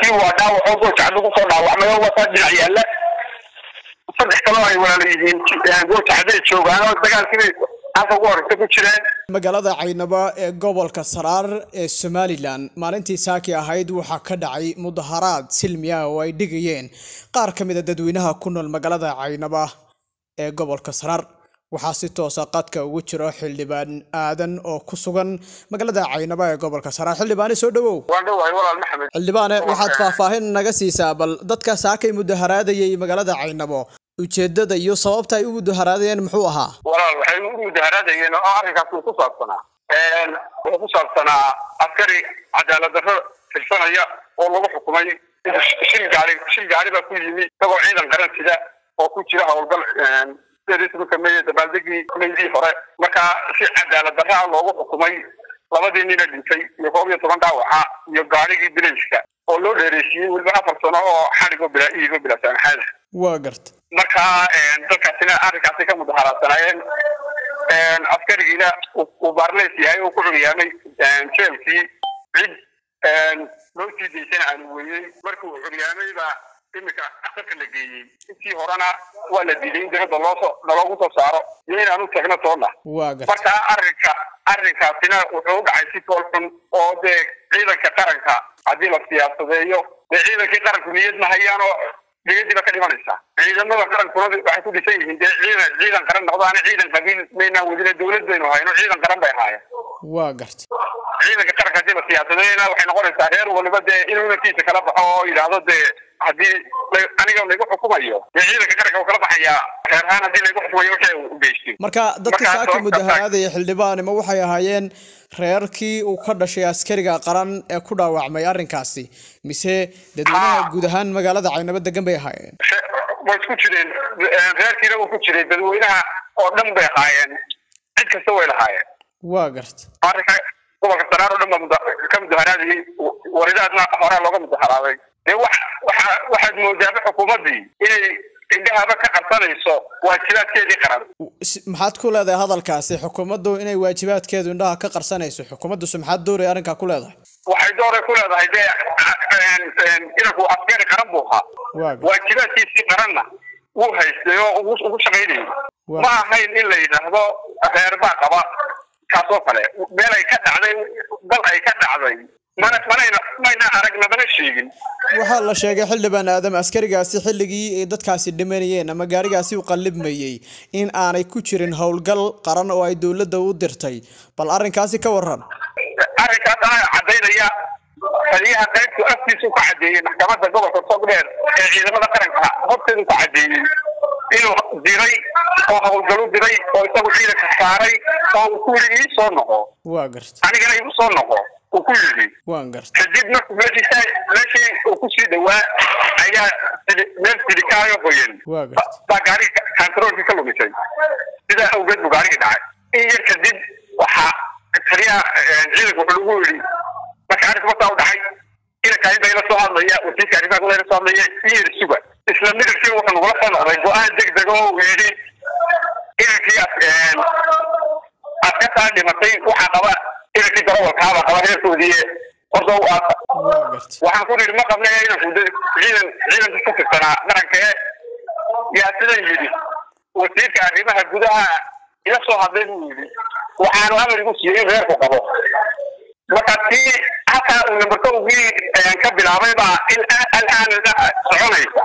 nin waa dhaawacoo goojacad lagu soo dhaawacmay oo wataa dhinac yaalla saddex kaloo ay walaala yihiin goojacday joogaan oo dagaalkii halka ugu horeysa ku jireen magaalada caynaba ee gobolka saraar ee somalilan maalintii saaki ahayd waxaa ka dhacay mudaharaad silmi ah oo ay dhigayeen qaar ka mid a dadweynaha ku nool magaalada caynaba ee gobolka saraar waxaa si toosa qadka ugu jiro xildhibaan aadan oo ku sugan magaalada caynaba ee gobolka saraar xildhibaane soo dhawow waan dhawahay walaal maxamed xildhibaane waxaad faahfaahin naga siisaa bal dadka saakay mudaharaadayay magaalada caynabo ujeedada iyo sababta ay u mudaharaadayeen muxuu ahaa walaal waxay u mudaharaadayeen oo arrinkaas uu ku saabsanaa wuxuu ku saabsanaa askari cadaalad darro tirsanaya oo lagu xukumay shil gaari shil gaari baa ku yimi isagoo ciidan qaran sida oo ku jira howlgal sideedii meye dabaaldegii meydii hore markaa si cadaalad darraa loogu xukumay labadii nina dhintay iyo koob iyo toban dhaawaca iyo gaarigii bilayska oo loo dheereysiiyey weliba afar sano oo xadhigoo bilaa iigo bilaa saamaxaada waa garta marka dadkaasina arrinkaasi ka mudaharaadsanayeen askarigiina uu baarleys yahay oo ku curyaamay jeelkii cid loo sii daysana aanu weeyey markii uu curyaamay baa iminka asarka la geeyey intii horena waa la diiday in dibadda loosoo naloogu soo saaro iyo inaanu tagno toonna waa garta marka arrinka arrinkaasina wuxuu u dhacay si fool xun oo dee ciidanka qaranka haddii la siyaasadeeyo dee ciidankii qaranku niyad ma hayaan oo niyadiiba ka dhimanaysa ciidamada qarankuna waxay ku dhisan yihiin dee ciidan ciidan qaran noqdaana ciidan qabiil maynaan wadina dawlad baynu hayno ciidan qaran bay ahaayeen waa garta ciidanka qaranka haddii la siyaasadeeyna waxay noqonaysaa reer waliba dee inuu inankiisa kala baxo oo yidhaahdo dee haddii aniga laygu xukumayo dee ciidanka qaranka uu kala baxayaa reer ahaan haddii laygu xukumayo waxay u geystin marka dadka Marka saaka sababta- mudaharaadaya xildhibaane ma waxay ahaayeen reerkii uu ka dhashay askariga qaran ee ku dhaawacmay arrinkaasi mise dadweynaha Ah. guud ahaan magaalada caynabo degan bay ahaayeen way isku jireen reerkiina wuu ku jiray dadweynaha oo dhan bay ahaayeen cid kasta way lahaayeen waa garta arrinka gobolka sanaar oo dhan baa muda- ka mudaharaadayay waridaadna horaa looga mudaharaaday dee wax waxa waxaad moodaaba xukuumaddii inay indhahaba ka qarsanayso waajibaadkeedii qaran Si- maxaad ku leedahay hadalkaasi xukuumaddu inay waajibaadkeedu indhaha ka qarsanayso xukuumaddusu maxaad dooraya arrinkaa ku leedahay waxay dooray ku leedahay dee inanku askari qaran buu ahaa waa garta waajibaadkiisii qaranna wuu haystay oo ugu ugu shaqaynayay Waa. ma ahayn in la yidhaahdo reer baa qaba kaasoo kale meel ay ka dhacday dal ay ka dhacday mana manayna mayna aragna mana sheegin waxaa la sheegay xildhibaan aadam askarigaasi xilligii ay dadkaasi dhimanayeen ama gaarigaasi u qallibmayey in aanay ku jirin howlgal qaran oo ay dowladda u dirtay bal arrinkaasi ka waran arrinkaas anaa caddaynaya taliyaha qaybtu afkiisu ka caddeeyey maxkamadda gobolka sogdheer ee ciidamada qaranka horteedu ka caddeeyey inuu diray oo howlgalu diray oo isagu ciidanka saaray oo uu ku yidhi ii soo noqo waa garta anigana igu soo noqo uu ku yidhi waan garta kadib markuu meeshii meeshii uu kusii dhawaa ayaa sili- meel silikaayo qoyan waa garta baa gaariga kantaroolkii ka lumisay sidaa awgeed buu gaarigii dhacay in yar kadib waxaa taliyaha ciidanka wuxuu lagu yidhi marka arrinka markaa u dhacay inanka inbay la soo hadlaya wasiirka arrimaha gudaha la soo hadlaya iyo yar suga isla midabkii wuxuu nagula soo noqday go-aan deg deg oo uu yidhi inankii as- askartaa dhimatay waxaa qaba inankii darawalkaaba qaba reerkoodii horta u aasa waa garta waxaan ku nidhi ma qabna inanku de ciidan ciidanka ka tirsanaa qaranka ee yaa sidan yidhi wasiirka arrimaha gudaha ila soo hadlay buu yidhi waxaanu amar igu siiyey in reerku qabo marka tii halkaa uu nambarkowgii ka bilaabay baa il al-aan soconaysa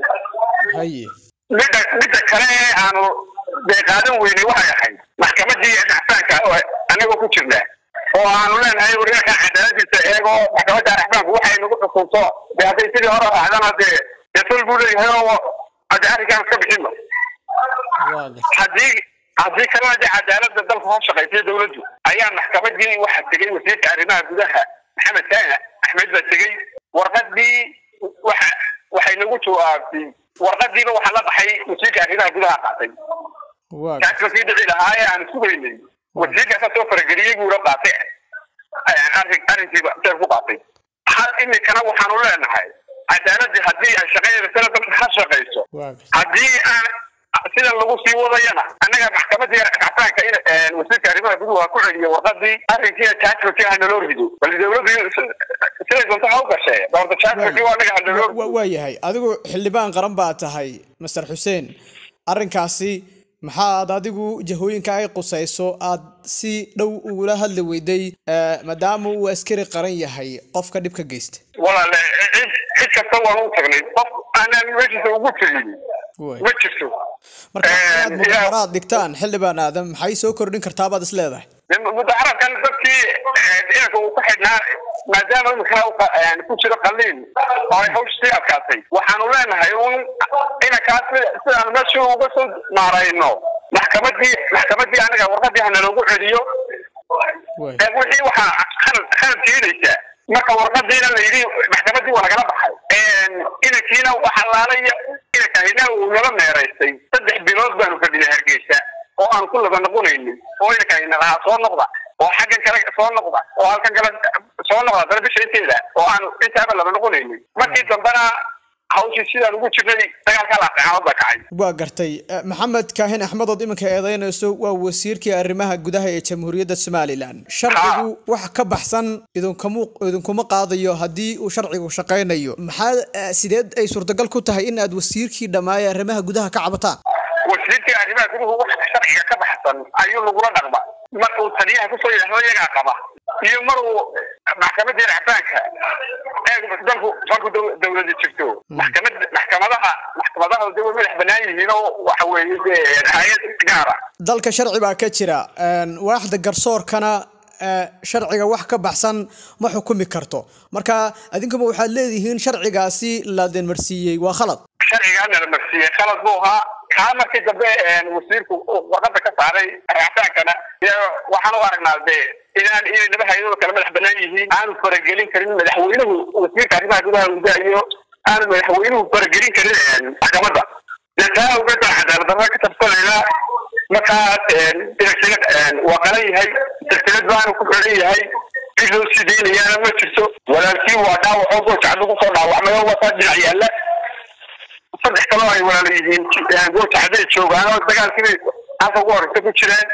haye midda midda kale ee aanu dee qaadan weynay waxay ahayd maxkamadii raxsaanka oo anagoo ku jirna oo aanu leenahay waryaaka cadaaladiisa eego maxkamadda raxsaanku waxay nagu xukunto dee hadday sidii hore raacdana dee dee ful buu leeyahay oo hadde arrinkaan iska bixino waa garta haddii haddii kalena dee cadaaladda dalka hoos shaqaysay dawladdu ayaa maxkamadii waxaa tegey wasiirka arrimaha gudaha maxamed kaana axmed baa tegey warqadii waxa waxay nagu jawaabtay warqadiiba waxaa la baxay wasiirka arrimaha gudaha qaatay waa garta kaas wakii dhici lahaa ee aan sugaynay wasiirkaasaa soo farageliyey buu la qaatay arrin arrinkiiba seer ku qaatay hal imikana waxaanu leenahay cadaaladii haddii ay shaqadeeda dalka ha shaqayso waa garta haddii aan sidan lagu sii wadayana annaga maxkamadii racfaanka in wasiirka arrimaha arrimaha guduhu ha ku celiyo warqadii arrinkiina jaajbaki ha naloo rido bal dawladdu siday doonto ha u gashee doorta jaajbaki waa naga ha naloo rido waa yahay adigu xildhibaan qaran baa tahay master xuseen arrinkaasi maxaad adigu jahooyinka ay qusayso aad si dhow ugula hadli weyday maadaama uu askari qaran yahay qofka dhibka geysta walaale cid cid kasta waan u tagnay qof aanaan meeshiisa ugu tegin ma jirto marka inaad mudaharaad dhigtaan xildhibaan aadan maxay soo kordhin kartaa baad is leedahay mudaharaadkan dadkii ciidanka uu ku xidhnaa maadaama imika ku jiro qaliin oo ay hawsha sii adkaatay waxaanu leenahay un inankaas sidaan meesha uga soo maarayno maxkamadii maxkamadii anaga warqadii hana loogu celiyo wixii waxaa khalad khalad keenaysa marka warqadiina la yidhi maxkamadii waa lagala baxay inankiina waxa laalaya inankahina uu nala meeraystay saddex bilood baanu fadhinay hargeysa oo aan ku laba noqonaynin oo inankahina lahaa soo noqda oo xaggan kale soo noqda oo halkan kale soo noqda dana bisha inteeda oo aan intaaba laba noqonaynin markii dambena hawshii sidaan ugu jirnay dagaalka laaqeexaad baa kacay waa gartay maxamed kaahin axmed ood iminka eedeynayso waa wasiirkii arrimaha gudaha ee jamhuuriyadda somalilan sharcigu wax ka baxsan idinkamu idinkuma qaadayo haddii uu sharcigu shaqaynayo maxaa sideed ay suurtagal ku tahay in aad wasiirkii dhammaaya arrimaha gudaha ka cabataan wasiirkii arrimaha guduhu wax sharciga ka baxsan ayuu lagula dhaqma mar uu taliyaha kusoo yidhaahdo iyagaa qaba iyo mar uu maxkamadii racbaanka dalku dalku dawlada jirto maxkamad maxkamadaha maxkamadaha de way madax banaan yihiin oo waxa weeye de hay-ad gaara dalka sharci baa ka jira waaxda garsoorkana sharciga wax ka baxsan ma xukumi karto marka adinkuma waxaad leedihiin sharcigaasi la denmarsiiyey waa khalad sharcigaana la marsiiyey khalad buu ahaa kaa markii dambe wasiirku warqada ka saaray racbaankana waxaan u aragnaa de inaan inay laba hay-adoo kale madax banaan yihiin aanu faragelin karin madaxweynuhu wasiirka arrimaha gudaha gudahayo aanu madaxweynuhu faragelin karin maxkamadda de taa awgeed baan cadaalad darra ka tabsanaynaa markaas inagsina waa qalan yahay silsilad baanu ku xidhan yahay cid loo sideynayaana ma jirto walaalkii waa dhaawacoo goojacad lagu soo dhaawacmay oo wataa dhinac yaalla saddex kaloo ay walaala yihiin goojacday joogaan oo dagaalkii halka ugu horeysa ku jireen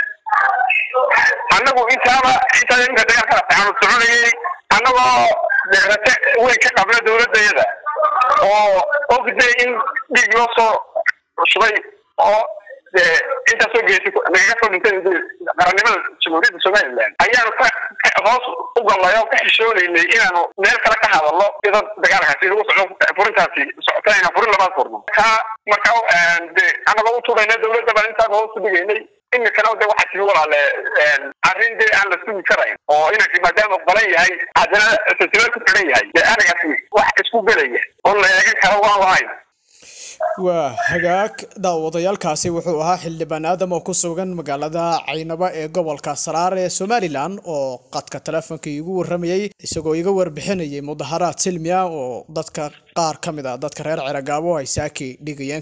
annagu intaaba intaa iminka dagaalka aanu soconayay annagoo rate weyn ka qabna dawladayada oo ogday in dhiig loo soo shubay oo intaasoo geesi nagaga soo dhintay qarannimada jamhuuriyadda somaliland ayaanu ka hoos u gallay oo ka xishoonaynay inaanu meel kale ka hadalno iyadoo dagaalkaasi lagu socdo furintaasi socota inaan furin labaad furno marka marka de annagoo u tuurayna dawladda baan intaan hoos u dhigaynay imikana de waxaa timi walaale arrin dee aan la sugi karayn oo inankii maadaama u qalan yahay haddana silsilad ku xidhan yahay dee arigaasi wax isku gelaya oo la eegan karo waan lahayn waa hagaag daawadayaalkaasi wuxuu ahaa xildhibaan aadam oo ku sugan magaalada caynaba ee gobolka saraar ee somalilan oo qadka teleefonka iigu waramayay isagoo iga warbixinayay mudaharaad silmi ah oo dadka qaar ka mid a dadka reer ceragaabo ay saaki dhigayeen